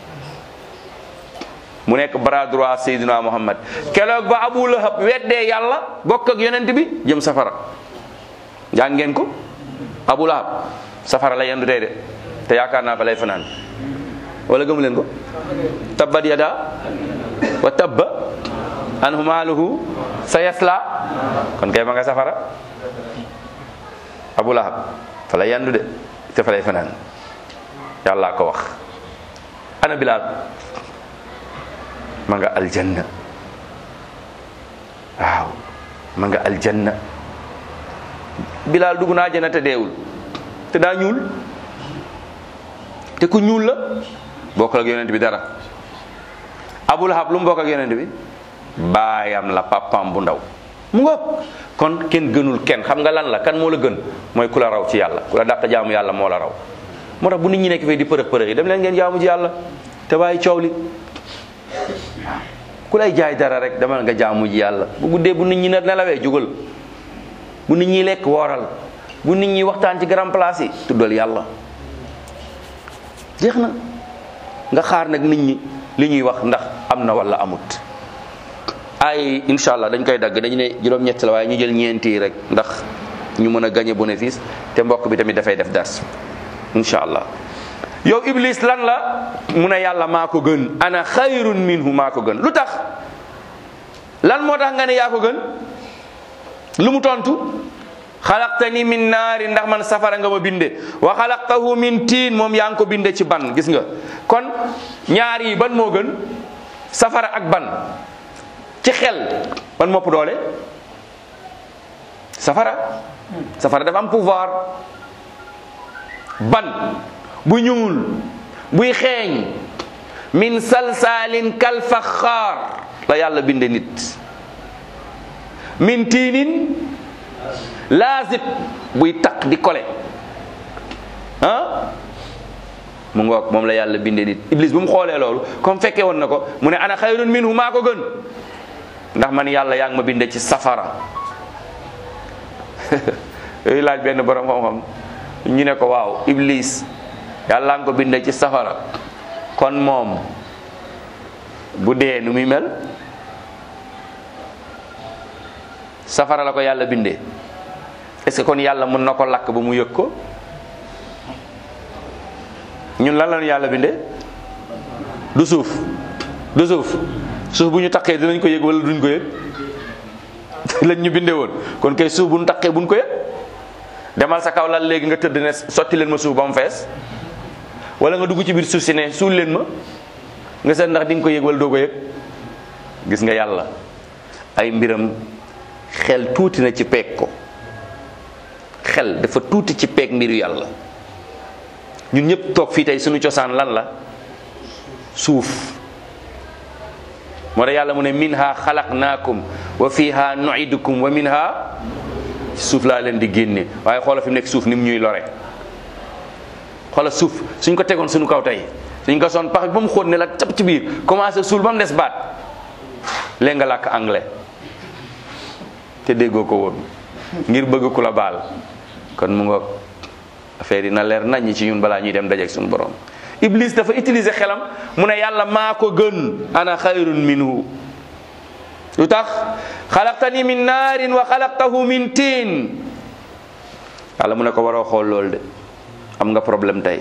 mu nekk bras droit Seydina Muhammad keroog ba Abu Lahab weddee yàlla bokk ak yonent bi jëm safara jàng ngeen ko Abu Lahab safara la yendu tey de te yaakaar naa fa lay fanaan wala gëmu leen ko tabbat yada wa tabba anhu maaluhu sa yasla kon kay ma nga safara Abu Lahab fa lay yendu de te fa lay fanaan yàlla ko wax ana Bilaal ma nga aljanna waaw ma nga aljanna bilaal dugg na aljanna te deewul te daa ñuul te ku ñuul la bokkul ak yonent bi dara abul hab lu mu bokk ak yonent bi baayam la papam bu ndaw mu ngoog kon kenn gënul kenn xam nga lan la kan moo la gën mooy ku la raw ci yàlla ku la dàq jaamu yàlla moo la raw moo tax bu nit ñi nekk fii di përëx përëx yi dem leen ngeen jaamu ji yàlla te bàyyi coow li ku lay jaay dara rek demal nga jaamu ji yàlla bu guddee bu nit ñi ne nelawee jugal bu nit ñi lekk wooral bu nit ñi waxtaan ci grand place yi tuddal yàlla jeex na nga xaar nag nit ñi li ñuy wax ndax am na wala amut ay incha allah dañ koy dagg dañu ne juróom-ñett la waaye ñu jël ñeenti yi rek ndax ñu mën a gagné bénéfice te mbokk bi tamit dafay def dars incha allah yow iblis lan la mu ne yàlla maa ko gën ana xayrun minhu maa ko gën lu tax lan moo tax nga ne yaa ko gën lu mu tontu xalaqtani min naari ndax man safara nga ma binde wa xalaqtahu min tiin moom yaa ngi ko binde ci ban gis nga kon ñaar yi ban moo gën safara ak ban ci xel ban mopp doole safara safara dafa am pouvoir ban bu ñuul buy xeeñ min salsaalin kal faxaar la yàlla binde nit min tiinin laazib buy taq di kole ah mu ngoog moom la yàlla binde nit iblis bu mu xoolee loolu comme fekkee woon na ko mu ne ana xayrun minhu maa ko gën ndax man yàlla yaa ngi ma binde ci safara yooyu laaj benn borom xam-xam ñu ne ko waaw iblis yàlla nga ko binde ci safara kon moom bu dee nu muy mel safara la ko yàlla bindee est-ce que kon yàlla mën na ko lakk ba mu yëg ko ñun lan lañu yàlla bindee du suuf du suuf suuf bu ñu taqee dinañ ko yëg wala duñ ko yëg lañ ñu bindee woon kon kay suuf bu ñu taqee buñ ko yëg demal sa kaw lal léegi nga tëdd ne sotti leen ma suuf ba mu fees wala nga dugg ci biir suuf si ne suul leen ma nga seet ndax di nga ko yëg wala doo ko yëg gis nga yàlla ay mbiram xel tuuti na ci peeg ko xel dafa tuuti ci peeg mbiru yàlla ñun ñëpp toog fii tey suñu cosaan lan la suuf moo tax yàlla mu ne minha xalaqnaakum wa fiha nuidukum wa minha suuf laa leen di génne waaye xoola fi mu nekk suuf ni mu ñuy lore xoola suuf suñ ko tegoon suñu kaw tey suñ ko son pax bi ba mu xóot ne la cap ci biir commencé suul ba mu des baat léegi nga làkk anglais te déggoo ko woon ngir bëgg ku la baal kon mu nga affaire yi na leer nañ ci ñun balaa ñuy dem dajeeg suñu borom iblis dafa utiliser xelam mu ne yàlla maa ko gën ana xayrun minhu lu tax xalaqtani min naarin wa xalaqtahu min tiin yàlla mu ne ko waroo xool loolu de am nga problème tey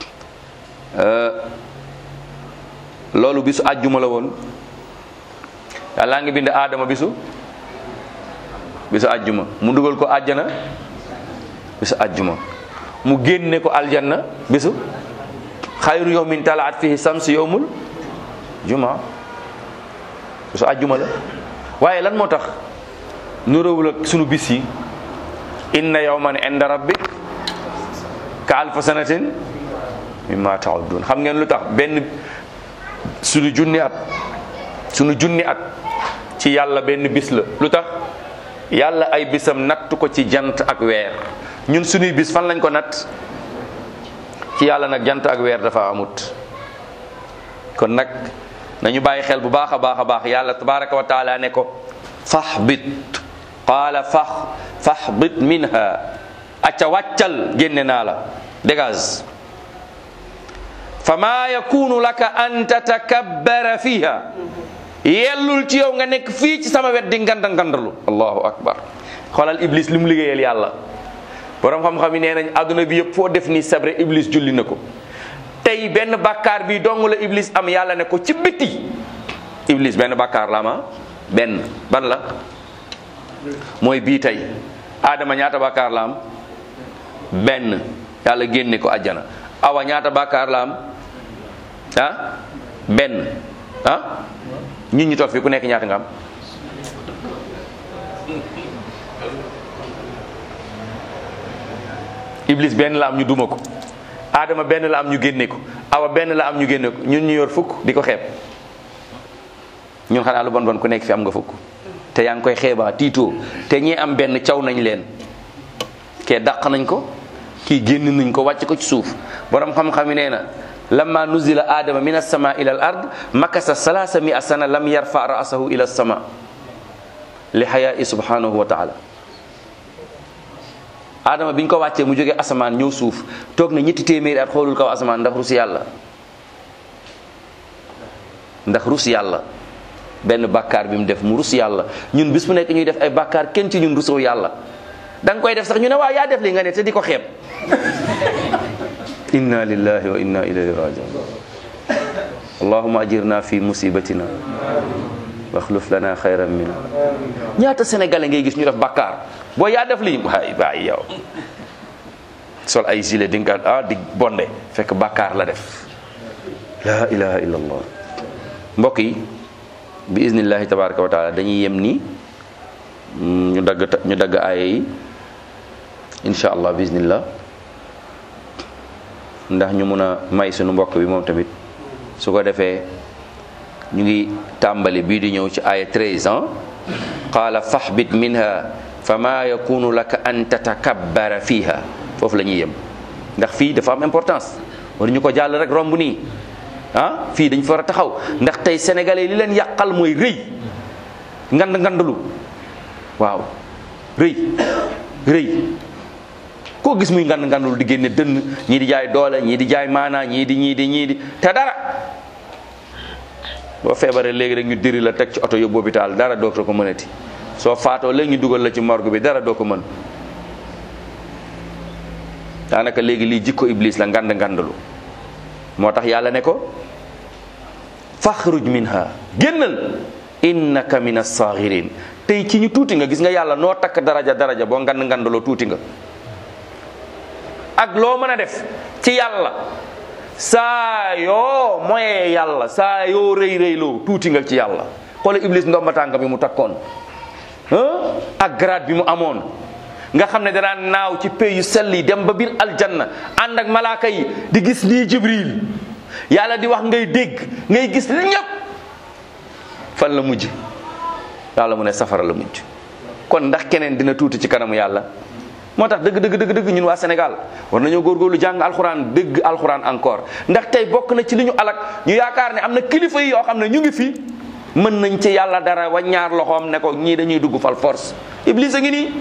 loolu bisu àjjuma la woon yàlla ngi bind aadama bisu bisu àjjuma mu dugal ko àjjana bisu àjjuma mu génne ko aljanna bisu xayru yawmin talaat fihi sams yawmul juma bisu àjjuma la waaye lan moo tax nuróowul ak sunu bis yi inna yawman inda rabbik ka alfa sanatin mimma ta'uddun xam ngeen lu tax benn sunu junni at sunu junni at ci yàlla benn bis la lu tax yàlla ay bisam natt ko ci jant ak weer ñun sunuy bis fan lañ ko natt ci yàlla nag jant ak weer dafa amut kon nag nañu bàyyi xel bu baax a baax a baax yàlla tabaraka wa taala ne ko fahbit qaala fax fahbit minha acca wàccal génne naa la dégage fa maa yakunu laka an tatakabbara fiha yellul ci yow nga nekk fii ci sama wet di nganda ngandalu allahu akbar xoolal iblis li mu liggéeyal yàlla borom xam-xam yi nee nañ àdduna bi yëpp foo def ni sabre iblis julli na ko tey benn bàkkaar bi dong la iblis am yàlla ne ko ci biti iblis benn bàkkaar la ama benn ban la mooy bii tey aadama ñaata bàkkaar la am benn yàlla génne ko àjjana awa ñaata bàkkaar la am ah benn ah ñun ñi toog fii ku nekk ñaata nga am iblis benn la am ñu duma ko aadama benn la am ñu génne ko awa benn la am ñu génne ko ñun ñu yor fukk di ko xeeb ñun xanaa lu bon bon ku nekk fi am nga fukk te yaa ngi koy xeebaa tiitoo te ñi am benn caw nañ leen kee dàq nañ ko kii génn nañ ko wàcc ko ci suuf borom xam-xam yi nee na lamma nuzila adama min as-sama ila al ard makasa salasa mi sana lam yarfa ra'sahu ila as-sama li xayaai subhanahu wa taala adama biñ ko wàccee mu jógee asamaan ñëw suuf toog na ñetti téeméeri at xoolul kaw asamaan ndax rus yàlla ndax rus yàlla benn bàkkaar bi mu def mu rus yàlla ñun bis bu nekk ñuy def ay bàkkaar kenn ci ñun rusoo yàlla da nga koy def sax ñu ne waa yaa def li nga ne te di ko xeeb inna lillahi wa inna ilayhi rajiun allahuma ajirna fi musibatina waxluf lana xayran minha ñaata sénégalais ngay gis ñu def bàkkaar boo yaa def lii waay waay yow sol ay gilet di nga ah di bonde fekk bàkkaar la def la ilaha illa allah mbokk yi bi iznillahi tabaraka wa taala dañuy yem nii ñu dagg ñu dagg aaya yi insha allah bi iznillah ndax ñu mun a may sunu mbokk bi moom tamit su ko defee ñu ngi tàmbali bii di ñëw ci aaya 13 ans qaala fahbit minha fama yakunu laka an tatakabbara fiha foofu la ñuy yem ndax fii dafa am importance war ñu ko jàll rek romb nii ah fii dañ fa war a taxaw ndax tey sénégalais li leen yàqal mooy rëy ngand ngandalu waaw rëy rëy koo gis muy ngand ngandul di génne dënn ñii di jaay doole ñii di jaay maanaa ñii di ñii di ñii di te dara boo feebaree léegi rek ñu diri la teg ci oto yóbbu hôpital dara dootoo ko mënati soo faatoo léegi ñu dugal la ci morgue bi dara doo ko mën daanaka léegi lii jikko iblis la ngand ngandalu moo tax yàlla ne ko faxruj minha génnal innaka min as-saxirin tey ci ñu tuuti nga gis nga yàlla noo takk daraja daraja boo ngand ngandaloo tuuti nga ak loo mën a def ci yàlla saa yoo moyee yàlla saa yoo rëy rëyloo tuuti nga ci yàlla xoole iblis ndomba tànk bi mu takkoon ak grade bi mu amoon nga xam ne danaan naaw ci pays yu sell yi dem ba biir aljanna ànd ak malaaka yi di gis nii jibril yàlla di wax ngay dégg ngay gis li ñëpp fan la mujj yàlla mu ne safara la mujj kon ndax keneen dina tuuti ci kanamu yàlla moo tax dëgg dëgg dëgg dëgg ñun waa Sénégal war nañoo góorgóorlu jàng alxuraan dëgg alxuraan encore ndax tey bokk na ci li ñu alak ñu yaakaar ne am na kilifa yi yoo xam ne ñu ngi fi mën nañ ci yàlla dara wa ñaar loxoom ne ko ñii dañuy dugg fal force iblis a ngi nii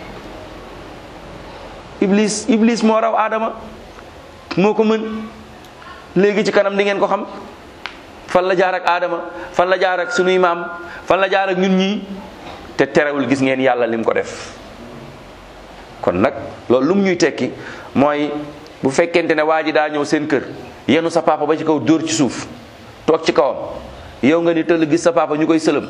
iblis iblis moo raw aadama moo ko mën léegi ci kanam di ngeen ko xam fan la jaar ak aadama fan la jaar ak sunuy maam fan la jaar ak ñun ñii te terewul gis ngeen yàlla lim ko def kon nag loolu lu mu ñuy tekki mooy bu fekkente ne waa ji daa ñëw seen kër yenu sa papa ba ci kaw dóor ci suuf toog ci kawam yow nga ni tëll gis sa papa ñu koy sëlëm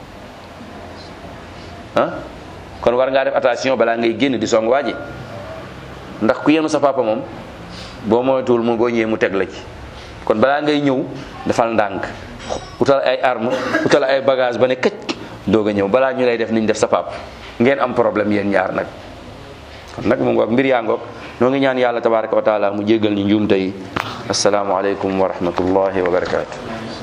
ah kon war ngaa def attention balaa ngay génn di song waa ji ndax ku yenu sa papa moom boo moytuwul mu boo ñëwee mu teg la ci kon balaa ngay ñëw defal ndànk utal ay arme utal ay bagage ba ne këcc doog a ñëw balaa ñu lay def niñ def sa papa ngeen am problème yéen ñaar nag kon nag mu ngoog mbir yaa ngoog noo ngi ñaan yàlla tabaraka wa taala mu jéggal ñu njuumte yi assalaamu aleykum wa rahmatullahi wa barakaatu